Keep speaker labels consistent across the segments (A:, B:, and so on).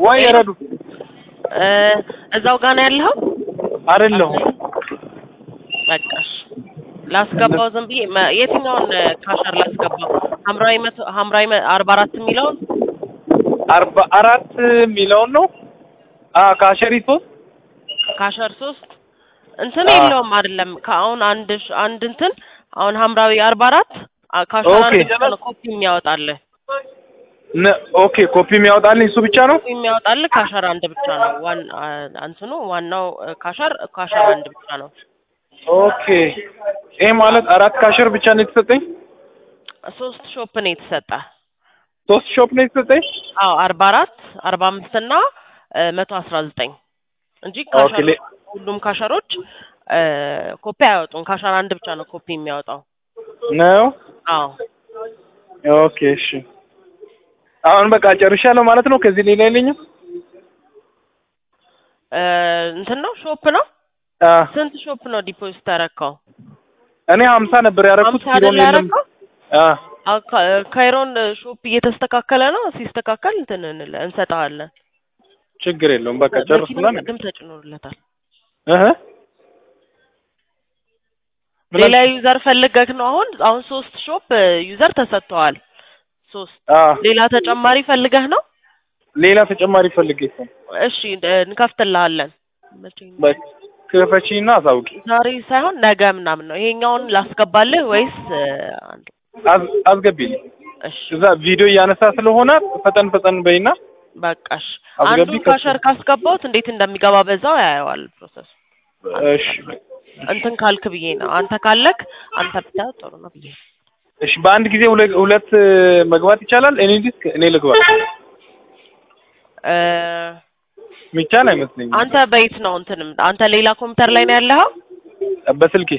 A: ወይ ረዱ
B: እ እዛው ጋር ነው ያለኸው?
A: አይደለሁም።
B: በቃ እሺ። ላስገባው ዝም ብዬ መ- የትኛውን እ፣ ካሸር ላስገባው? ሐምራዊ መቶ ሐምራዊ መ- አርባ አራት የሚለውን
A: አርባ አራት የሚለውን ነው አ ካሸሪቶ
B: ካሸር ሶስት እንትን
A: አዎ።
B: የለውም አይደለም። ከአሁን አንድ ሽ- አንድ እንትን አሁን ሐምራዊ አርባ አራት አ- ካሸር
A: ኦኬ።
B: አንድ ብቻ ነው ኮፒ የሚያወጣልህ
A: ነ- ኦኬ ኮፒ የሚያወጣልኝ እሱ ብቻ ነው።
B: ኮፒ የሚያወጣልህ ካሸር አንድ ብቻ ነው። ዋን አ- እንትኑ ዋናው እ፣ ካሸር ካሸር አንድ ብቻ ነው።
A: ኦኬ ይሄ ማለት አራት ካሸር ብቻ ነው የተሰጠኝ።
B: ሶስት ሾፕ ነው የተሰጠ።
A: ሶስት ሾፕ ነው የተሰጠኝ።
B: አዎ አርባ አራት አርባ አምስት እና እ፣ መቶ አስራ ዘጠኝ እንጂ
A: ኦኬ
B: ካሸር
A: ሌ-
B: ሁሉም ካሸሮች እ፣ ኮፒ አያወጡም። ካሸር አንድ ብቻ ነው ኮፒ የሚያወጣው።
A: ነው
B: አዎ
A: ኦኬ እሺ። አሁን በቃ ጨርሻለሁ ማለት ነው። ከዚህ ሌላ የለኝም።
B: እ፣ እንትን ነው ሾፕ ነው።
A: አ
B: ስንት ሾፕ ነው ዲፖዚት ያረካው?
A: እኔ ሀምሳ ነበር ያደረኩት።
B: ሀምሳ
A: ኪሎን
B: አይደል
A: የለም።
B: ያረካው?
A: አ
B: አዎ፣ ካ- ካይሮን ሾፕ እየተስተካከለ ነው። ሲስተካከል እንትን እንለ- እንሰጠዋለን።
A: ችግር የለውም። በቃ ጨርስና
B: መኪናው ቅድም ተጭኖለታል።
A: እህ ምን
B: ሌላ ዩዘር ፈልገህ ነው? አሁን አሁን ሶስት ሾፕ ዩዘር ተሰጥተዋል። ሶስት
A: አ
B: ሌላ ተጨማሪ ፈልገህ ነው?
A: ሌላ ተጨማሪ ፈልጌ ነው።
B: እሺ እ፣ እንከፍትልሃለን። መቼ ነው?
A: በቃ ክፈቺና አሳውቂ።
B: ዛሬ ሳይሆን ነገ ምናምን ነው። ይሄኛውን ላስገባልህ ወይስ እ፣ አንዱ?
A: አዝ- አስገቢልኝ።
B: እሺ
A: እዛ ቪዲዮ እያነሳ ስለሆነ ፈጠን ፈጠን በይና
B: በቃሽ።
A: አስገቢ
B: አንዱን ካሸር ካስገባሁት እንዴት እንደሚገባ በዛው ያየዋል ፕሮሰስ
A: እሺ
B: እንትን ካልክ ብዬ ነው። አንተ ካለክ አንተ ብታ ጥሩ ነው ብዬ ነው።
A: እሺ በአንድ ጊዜ ሁለት ሁለት መግባት ይቻላል? እኔ ዲስክ እኔ ልግባ
B: እ፣
A: ሚቻል አይመስለኝም።
B: አንተ በየት ነው እንትንም አንተ ሌላ ኮምፒውተር ላይ ነው ያለኸው?
A: በስልኬ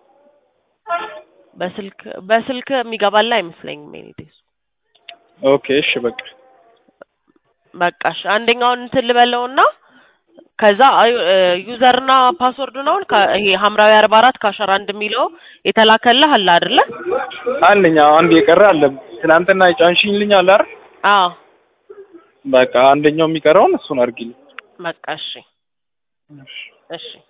B: በስልክ በስልክ የሚገባልህ አይመስለኝም። ኤኒዴስ
A: ኦኬ እሺ በቃ
B: በቃሽ። አንደኛውን እንትን ልበለውና ከዛ ዩዘርና ፓስወርዱን አሁን ከ- ይሄ ሐምራዊ አርባ አራት ካሸር አንድ የሚለው የተላከልህ አለ አይደለ?
A: አለኝ አዎ፣ አንድ የቀረ አለ። ትናንትና የጫንሽልኝ አለ አይደል?
B: አዎ
A: በቃ አንደኛው የሚቀረውን እሱን አድርጊልኝ።
B: በቃ እሺ እሺ